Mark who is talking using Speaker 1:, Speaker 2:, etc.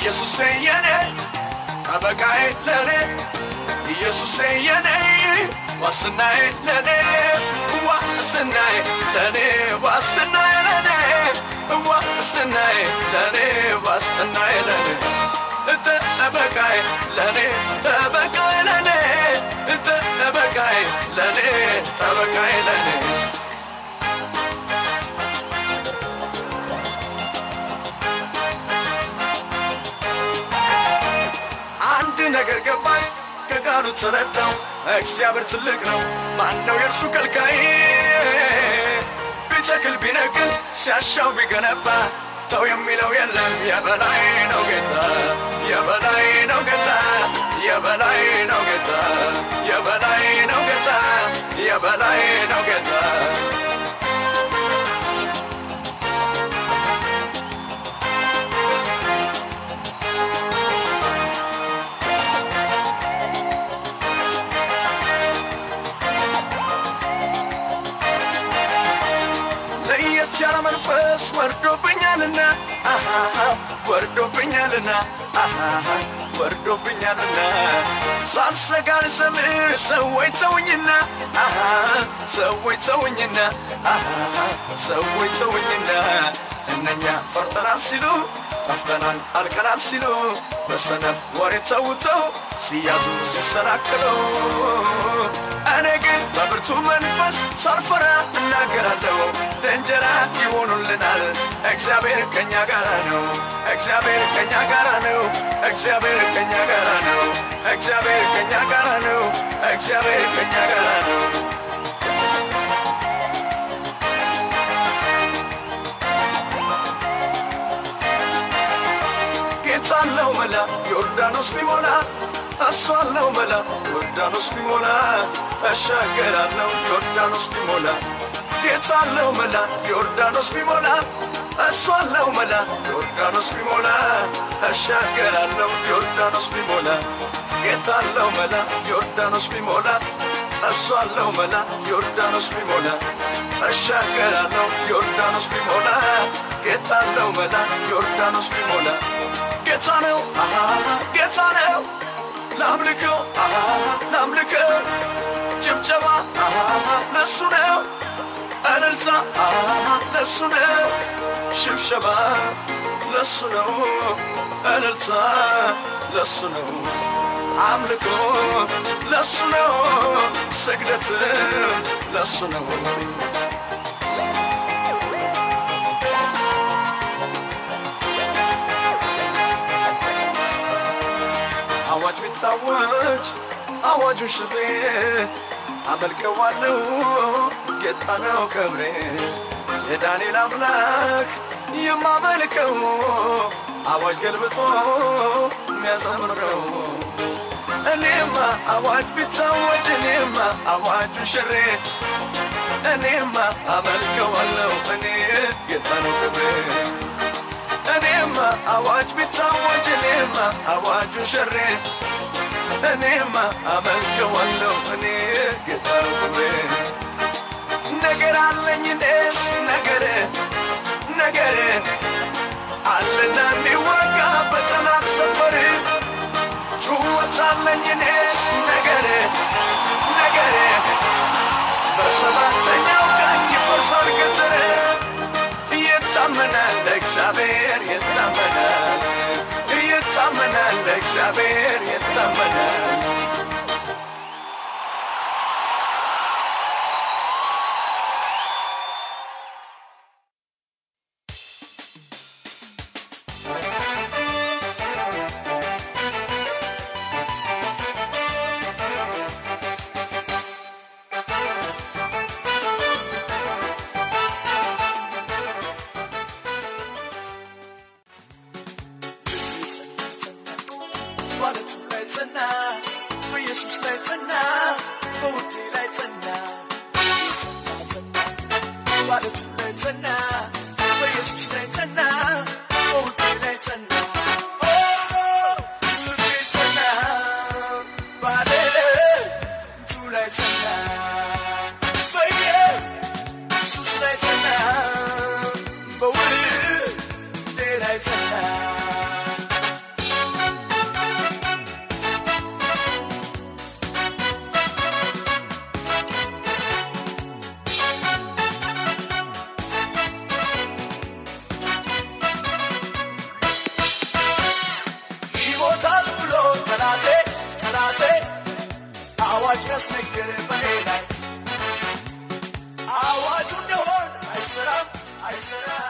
Speaker 1: ኢየሱሴ የኔ ጠበቃዬ ለኔ ኢየሱሴ የኔ ዋስትናዬ ለኔ ዋስትናዬ ለኔ ዋስትናዬ ለኔ ዋስትናዬ ለኔ ዋስትናዬ ለኔ ጠበቃዬ ለኔ ጠበቃዬ ለኔ ጠበቃዬ ለኔ ጠበቃዬ ለኔ አንድ ነገር ገባኝ ከቃሉ ተረዳው እግዚአብሔር ትልቅ ነው ማን ነው የእርሱ ከልካይ ቢተክል ቢነቅል ሲያሻው ቢገነባ ተው የሚለው የለም የበላይ ነው ጌታ የበላይ ነው ጌታ የበላይ ነው ጌታ የበላይ ነው ጌታ የበላይ ነው ጌታ ለየት ያለ መንፈስ ወርዶብኛልና አሃሃ ወርዶብኛልና አሃሃ ወርዶብኛልና ሳልሰጋ ልዘምር ሰዎች ተውኝና አሃሃ ሰዎች ተውኝና አሃሃ ሰዎች ተውኝና እነኛ ፈርተናል ሲሉ ጠፍተናል አልቀናል ሲሉ በሰነፍ ወሬ ተውተው ሲያዙ ሲሰናክሉ እኔ ግን በብርቱ መንፈስ ሳልፈራ እናገራለሁ ደንጀራ ይሆኑልናል እግዚአብሔር ከኛ ጋራ ነው እግዚአብሔር ከኛ ጋራ ነው እግዚአብሔር ከኛ ጋራ ነው እግዚአብሔር ከኛ ጋራ ነው እግዚአብሔር ከኛ ጋራ ነው ጌታ አለው መላ ዮርዳኖስ ቢሞላ እሱ አለው መላ ዮርዳኖስ ቢሞላ እሻገራለሁ ዮርዳኖስ ቢሞላ ጌታ አለው መላ ዮርዳኖስ ቢሞላ እሱ አለው መላ ዮርዳኖስ ቢሞላ እሻገራለሁ ዮርዳኖስ ቢሞላ ጌታ አለው መላ ዮርዳኖስ ቢሞላ እሱ አለው መላ ዮርዳኖስ ቢሞላ እሻገራለሁ ዮርዳኖስ ቢሞላ ጌታ አለው መላ ዮርዳኖስ ቢሞላ ጌታ ነው አሃ ጌታ ነው ላምልከው አሃ ላምልከው ጭብጨባ አሃ ለሱ ነው እልልታ አሃ ለሱ ነው ሽብሸባ ለሱ ነው እልልታ ለሱ ነው አምልኮ ለሱ ነው ስግደት ለሱ ነው አዋጅ ቢታወጅ አዋጁን ሽሬ አመልከዋለሁ ጌታ ነው ክብሬ የዳንኤል አምላክ የማመልከው አዋጅ ገልብጦ የሚያሰምረው እኔማ አዋጅ ቢታወጅ እኔማ አዋጁን ሽሬ እኔማ አመልከዋለሁ እኔ ጌታ ነው ክብሬ እኔማ አዋጅ ቢታወጅ እኔማ አዋጁን ሽሬ እኔማ አመልከዋለሁ እኔ ጌታ ነው ክብሬ ነገር አለኝ እኔስ ነገር ነገር አለና የሚወጋ በጠላት ሰፈር ጩኸት አለኝ እኔስ ነገር ነገር በሰባተኛው ቀን ይፈርሳል ቅጥር ይታመናል እግዚአብሔር ይታመናል ይታመናል እግዚአብሔር ይታመናል ማለቱ ላይ ጸና በኢየሱስ ላይ ጸና በውዴ ላይ ጸና ማለቱ ላይ ጸና በኢየሱስ ላይ ጸና በውዴ ላይ ጸና ኦ፣ ልቤ ጸና ባለቱ ላይ ጸና በኢየሱስ ላይ ጸና በውዴ ላይ ጸና አዋጅ ያስነገረ በኔ ላይ አዋጁ እንደሆን አይሰራም አይሰራም